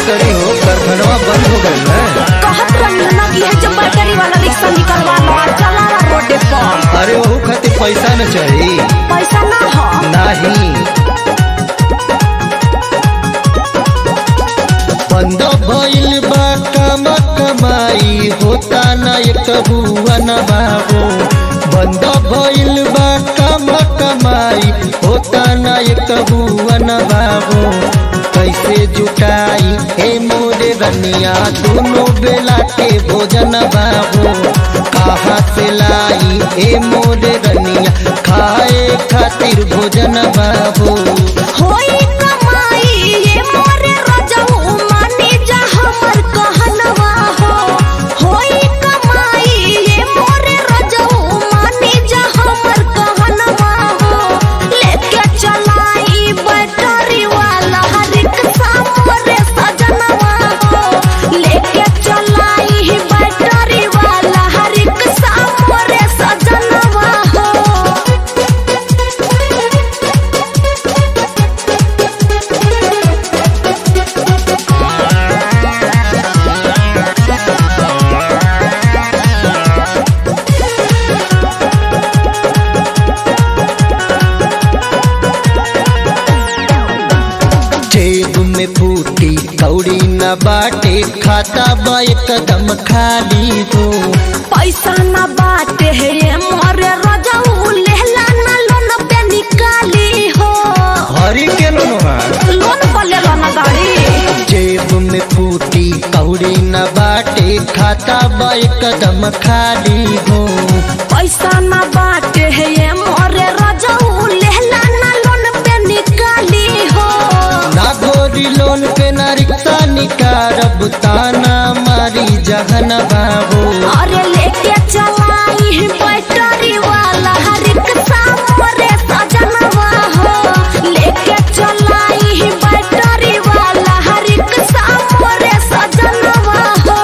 करी हो कारखानवा बंद हो गए ना कहत रही ना कि है जो बैटरी वाला रिक्शा निकलवा लो और चलावा रोडे पर अरे वहू खातिर पैसा न चाहिए पैसा ना हो नाही बंद भइल बा काम कमाई होता न एक हुआ न बाबू बंद भइल बा काम कमाई होता न एक हुआ न बाबू कैसे जुटाई हे मोरे रनिया दोनों बेला के भोजन बाबू कहाँ से लाई हे मोरे रनिया खाए खातिर भोजन बाबू होई कमाई ये मोरे रजऊ मानी जा हमर कहनवा हो होई कमाई ये मोरे रजऊ मानी जा हमर कहनवा हो लेके चलाई बैटरी वाला रिक्शा मोरे सजनवा हो लेके चलाई बैटरी वाला रिक्शा मोरे सजनवा हो जेब में फूटी कौड़ी न बाटे खाता बा एकदम खाली हो पैसा न बाटे है ये मोरे रजऊ लेला न लोन पे निकाली हो हरी के लोनवा लोन पर लेला न गाड़ी जेब में फूटी कौड़ी न बाटे खाता बा एकदम खाली हो पैसा न बाटे है ये मोरे रजऊ लेला न लोन पे निकाली हो ना गोरी लोन पे ना रिक्शा निकारब ताना मारी जहन बाबू अरे लेके चलाई बैटरी वाला रिक्शा मोरे सजनवा हो लेके चलाई बैटरी वाला रिक्शा मोरे सजनवा हो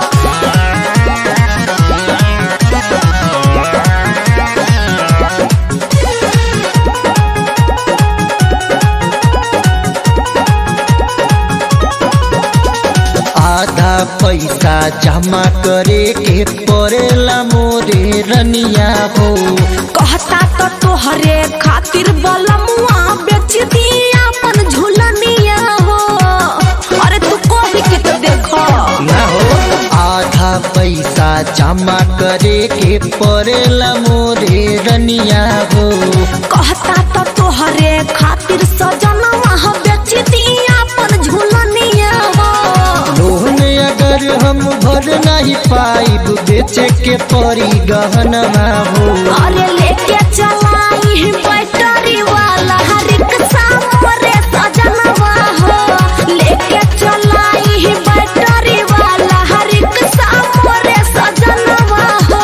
आधा पैसा जमा करे के पड़ेला मोरे रनिया हो कहता तो तोहरे खातिर बलमुआ बेच दिया अपन झुलनिया हो अरे तू कभी के तो देखो ना हो आधा पैसा जमा करे के पड़ेला मोरे रनिया हो कहता तो तोहरे खातिर सजनवा हो बेच दिया अपन झुलनिया हो लोन अगर हम भर नहीं पाइब बेचे के पड़ी गहनवा हो अरे लेके चलाई बैटरी वाला रिक्शा मोरे सजनवा हो लेके चलाई बैटरी वाला रिक्शा मोरे सजनवा हो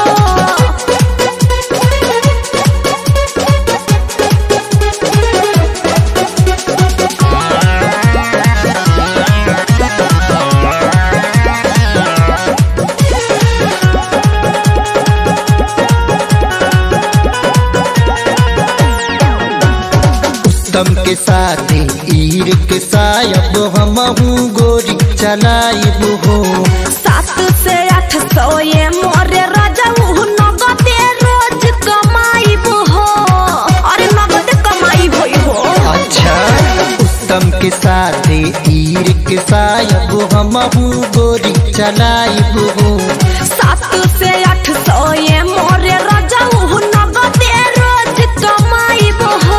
उत्तम के साथ ईर के सायब हम गोरी चलाइब हो सात से आठ सौ ये मोरे रजऊ नगदे रोज कमाईब हो अरे नगद कमाई होई हो अच्छा उत्तम के साथ ईर के सायब हम गोरी चलाइब हो सात से आठ सौ ये मोरे रजऊ नगदे रोज कमाईब हो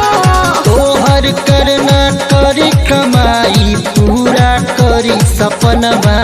तोहर करना करी कमाई पूरा करी सपनवा